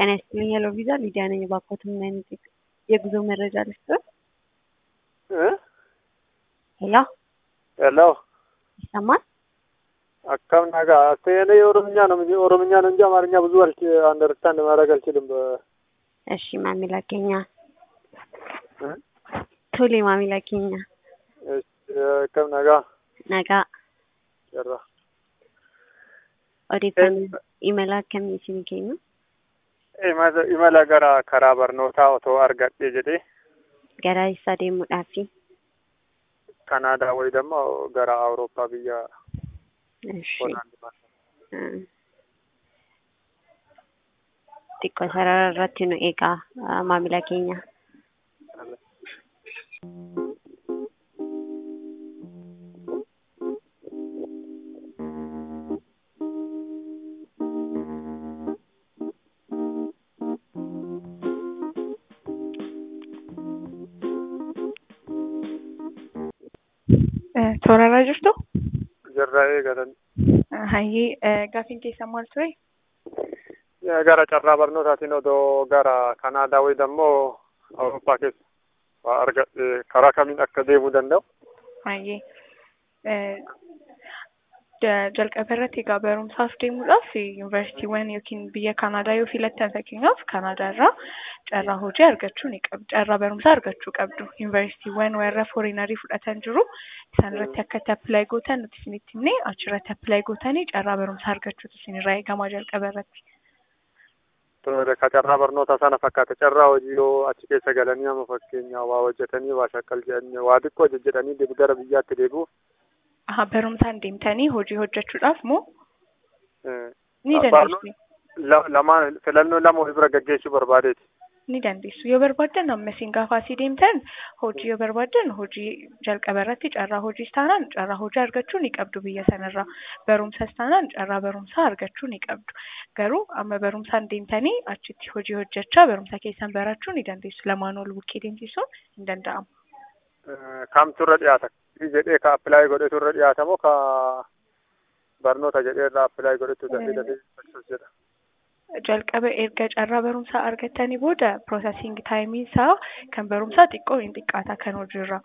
ጤና ይስጥልኝ ሄሎ ቪዛ ሊዲያ ነኝ። እባክዎት ምን አይነት የጉዞ መረጃ ልስጥዎት? እ ሄሎ ሄሎ ይሰማል? akkam nagaa አስተየኔ የኦሮምኛ ነው እንጂ ኦሮምኛ ነው እንጂ አማርኛ ብዙ አልች አንደርስታንድ ማድረግ አልችልም። በ- እሺ ማሚላ ኬኛ እ? ቶሌ ማሚላ ኬኛ እሺ፣ akkam nagaa ነጋ jirra. odeeffannoo imala akkamii isin kennu? Imala imala gara karaa barnootaa otoo argadhe jedhee Gara eessaa deemuudhaafi? Kanaadaa wayi dammo gara Awurooppaa biyya እሺ Hoolaandi እ xiqqoo sarara irratti nu eegaa አ፣ maamila keenya. Toorarraa jirtu? jirra eegatan. Hayyee gaafiin keessan maal ture? Gara carraa barnootaatiin odoo gara Kanaadaa wayi dammo Awurooppaa keessa waa argadhe karaa kamiin akka deemuu danda'u? Hayyee jalqaba irratti egaa barumsaaf deemuudhaaf yuunivarsiitiiwwan yookiin biyya Kanaadaa yoo filattan fakkeenyaaf Kanaadaa irraa carraa hojii argachuu ni qabdu. Carraa barumsaa argachuu qabdu. Yuunivarsiitiiwwan warra fooriinarii fudhatan jiru. Isaan irratti akka itti appilaayi gootan nuti isinitti himnee achirratti appilaayi gootanii carraa barumsaa argachuutu isinirraa eegamaa jalqaba irratti. Tole, ka carraa barnoota sana fakkaata. Carraa hojii yoo achi keessa galanii amma fakkeenyaa waa hojjetanii waa shakkal jedhanii waa xiqqoo hojjetanii deebi gara biyyaatti deebi'uuf Aha, barumsaan deemtanii hojii hojjechuudhaaf moo eh, ni Ah, dandeessu? la- lamaan filannoo lama walii bira gaggeessuu barbaadeeti. Ni dandeessu. Yoo barbaaddan amma isin gaafa asii deemtan hojii yoo barbaaddan hojii jalqaba irratti carraa hojiis taanaan carraa hojii argachuu ni qabdu biyya sanarraa. Barumsas taanaan carraa barumsaa argachuu ni qabdu. Garuu amma barumsaan deemtanii achitti hojii hojjechaa barumsa keessan barachuu ni dandeessu. Lamaan ol bukkee deemsisuun hin danda'amu. Eh, Kamtu irra dhiyaata? jedhee ka appilaayi godhetu irra dhiyaata moo ka barnoota jedhee irraa appilaayi godhetu dafee dafee success jedha? Jalqaba erga carraa barumsaa argattanii booda piroosesiing taayimiin isaa kan barumsaa xiqqoo hin xiqqaata kan hojiirraa.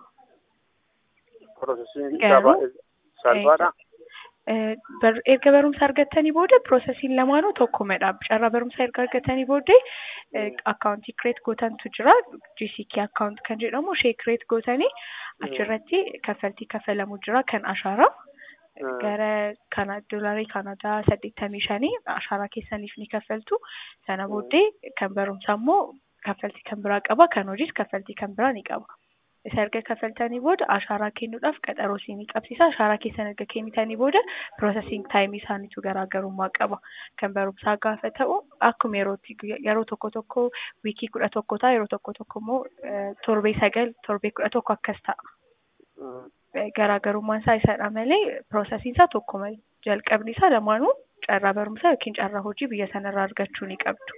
Piroosesiingii isaa Garuu, baay'ee salphaadha. Eh, bar- erga barumsa argattanii booda piroosesiin lamaanuu tokkumadha. Carraa barumsaa erga argattanii booddee akkaawuntii kireet gootantu jira. GCK akkaawunt kan jedhamu ishee kireet gootanii achirratti kaffaltii kaffalamu jira kan ashaaraa. Mm. Gara kana doolarii Kanaadaa saddeettamii shanii ashaaraa keessaniif ni kaffaltu. Sana booddee kan barumsaa immoo kaffaltii kan biraa qaba. Kan hojiis kaffaltii kan biraa ni qaba. Isa erga kaffaltanii booda ashaaraa kennuudhaaf qaxaroo isinii qabsiisa. Ashaaraa keessan erga kennitanii booda piroosesiing taayimii isaaniitu garaagarummaa qaba. Kan barumsaa gaafa ta'u akkuma yerootti yeroo tokko tokko wiikii kudha tokko ta'a yeroo tokko tokko immoo eh, torbee sagal torbee kudha tokko akkas ta'a. Mm. garaagarummaan isaa isadha malee piroosesiin isaa tokkuma jalqabni isaa lamaanuu carraa barumsaa yookiin carraa hojii biyya sanarraa argachuu ni qabdu.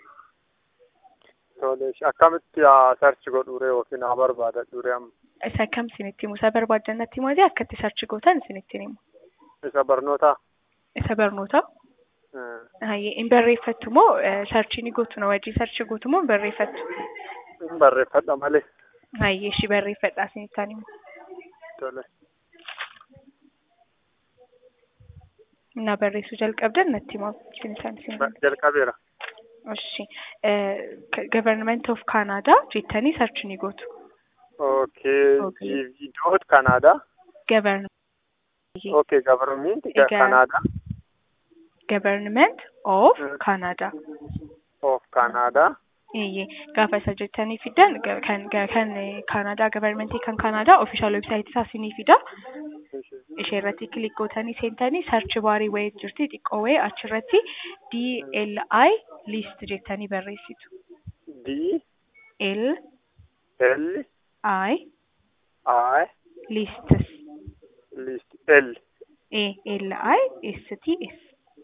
Tole, akkamitti sarchi godhuure yookiin haa barbaadadhuure amma? Isa kam isinitti himu? Isa barbaaddan natti himaatii akka itti sarchi gootan isinitti himu. Isa barnootaa? Isa barnootaa Eh, hayyee hin barreeffattu moo sarchii ni gootu na wajjin sarchi gootu moo hin barreeffattu? Hin barreeffadha malee. Hayyee ishii barreeffadhaa isinittaan himu. Tole. Na barreessuu jalqabdan natti himaa isinittaan isin himu. Jalqabeera. Ishi Government of Canada jettanii sarchi ni gootu. Okay, Okay. GV dot Canada. Government Okay, government Egaa- Canada Government of Mm. Canada. of Canada. Eeyyee gaafa isa jettanii fidan ga- kan ga- kan Kanaadaa gavarmentii kan Kanaadaa ofishaal websaayitii isaa isinii fida. Ishee irratti kilik gootanii seentanii sarchi baarii wayii jirti xiqqoo wayii achirratti DLI list jettanii barreessitu. D L L I I lists list L A L I S T S.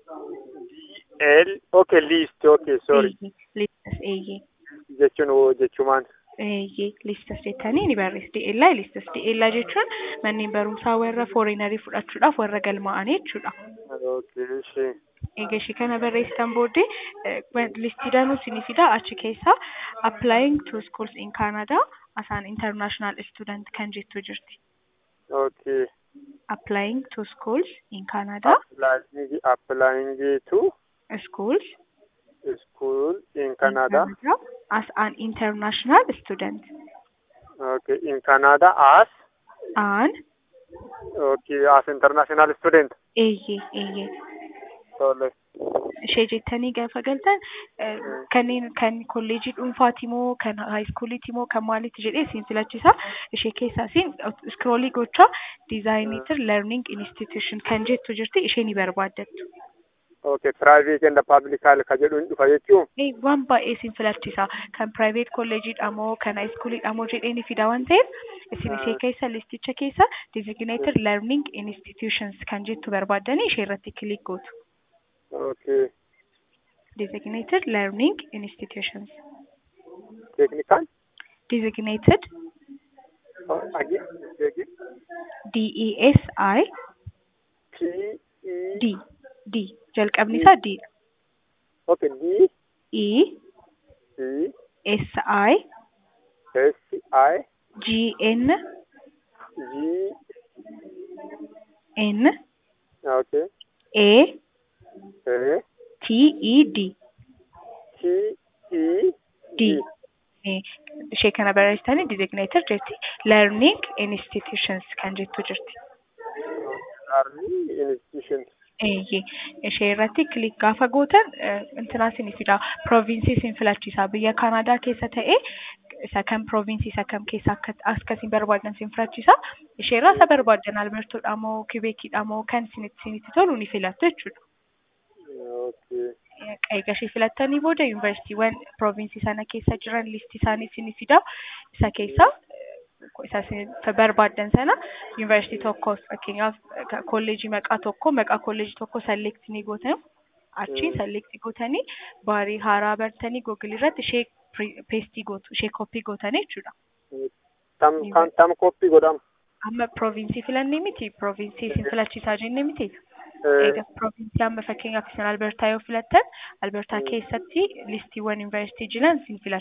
L okay list okay sorry Eeyyee listas eeyyee. jechuun hoo jechumaan Eeyyee listas jettanii ni barreessu. DLI listas DLI jechuun manneen barumsaa warra fooriinarii fudhachuudhaaf warra galmaa'anii jechuudha. Okay, ishee. Egaa ishee kana barreessitan booddee listii danuu isinii fida achi keessaa applying to schools in Canada as an international student kan jettu jirti. Okay. Applying to schools in Canada Applying, applying to schools school in in Canada. Canada as an international student. Okay, in Canada as An okay as international student. eeyyee eeyyee Tole. ishee jettanii gaafa galtan eh, kanneen kan kolleejii dhuunfaati moo kan haayiskuuliiti moo kan maaliiti jedhee isin filachisa ishee keessaa isin iskroolii gochaa diizaayiniitir learning institution kan jettu jirti ishee ni barbaaddattu. Okay, private and public ka jedhuun dhufa jechuun. Eh, waan baay'ee isin filachisa kan private kolleejiidha moo kan haayiskuuliidha moo jedhee ni fida waan ta'eef isin ishee keessa listicha keessa designated learning institutions kan jettu barbaaddanii ishee irratti kilik gootu. Okay. designated learning institutions. Technical. Designated Oh, again. Again. D E S I T E. D D jalqabni isaa D dha. Okay, D E E S I S I G N G. N Okay. A A T E D T E D Eh, ishee kana barreessitanii designated jetti learning institutions kan jettu jirti. Learning institution. Eeyyee ishee irratti kilik gaafa gootan eh, intinaa isin fida provinsii isin filachiisa biyya Kanaadaa keessa ta'ee isa kam provinsii isa kam keessa akka akkasiin barbaadan isin filachiisa ishee irraa isa barbaadan albertoodha moo kibeekiidha moo kan isinitti isinitti tolu ni filattu jechuudha. Okay. Egaa ishee filattanii booda yuunivarsiitiiwwan provinsii sana keessa jiran listii isaanii isin fida isa keessa eh, isa isin barbaadan sana yuunivarsiitii tokko fakkeenyaaf eh, kolleejii maqaa tokko maqaa kolleejii tokko selekti ni gootan achiin Mm. selekti gootanii baarii haaraa bartanii googilii irratti ishee peestii gootu ishee koppii gootanii jechuudha. Tam kan tam koppii godhama. Amma provinsii filannee miti provinsii isin filachiisaa jenne miti. Eh, Egaa provinsii amma fakkeenyaaf isin albertaa yoo filattan albertaa Mm. keessatti listiiwwan yuunivarsiitii jiran isin